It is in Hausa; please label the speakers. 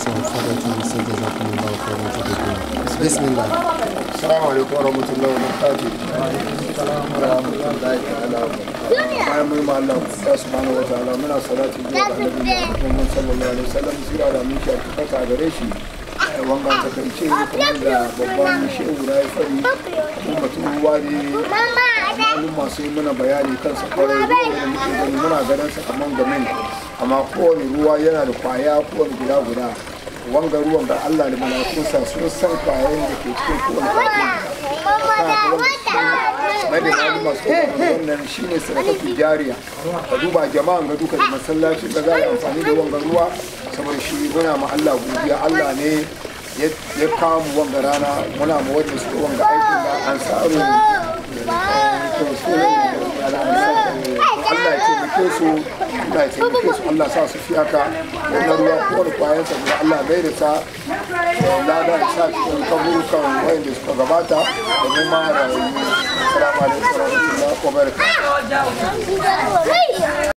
Speaker 1: Hausa Fada TV sai jazakumullahu khairan tadabburin bismillah
Speaker 2: Assalamu alaikum wa rahmatullahi wa barakatuh. Bayan mun ma Allah ya subhanahu wa ta'ala muna salati ga Annabi Muhammad sallallahu alaihi wasallam sira da miki a kaka gare shi. Wanga ta kai ce kamar da babban shehu da ya fari kuma mutum ruwa ne malum masu yi mana bayani kansa kwarai ruwa da muke gani muna ganin sa kamar gamin amma kowane ruwa yana da kwaya kowane guda guda wanga ruwan da Allah da malakunsa sun san kwayoyin da ke cikin kowane mai da gani masu wannan shi ne sadakatu jariya ka duba jama'an ga duka da masallaci da za a amfani da wanga ruwa saboda shi muna ma Allah godiya Allah ne ya kawo mu wanga rana muna ma wanda suka wanga aikin da an saro Allah ya taimake su Allah ya taimake su Allah sa su fi haka wannan ruwa ko da kwayan sa da Allah bai da sa lada ya sa cikin kaburukan wayanda suka gabata da mu ma rayu assalamu alaikum wa rahmatullahi wa barakatuh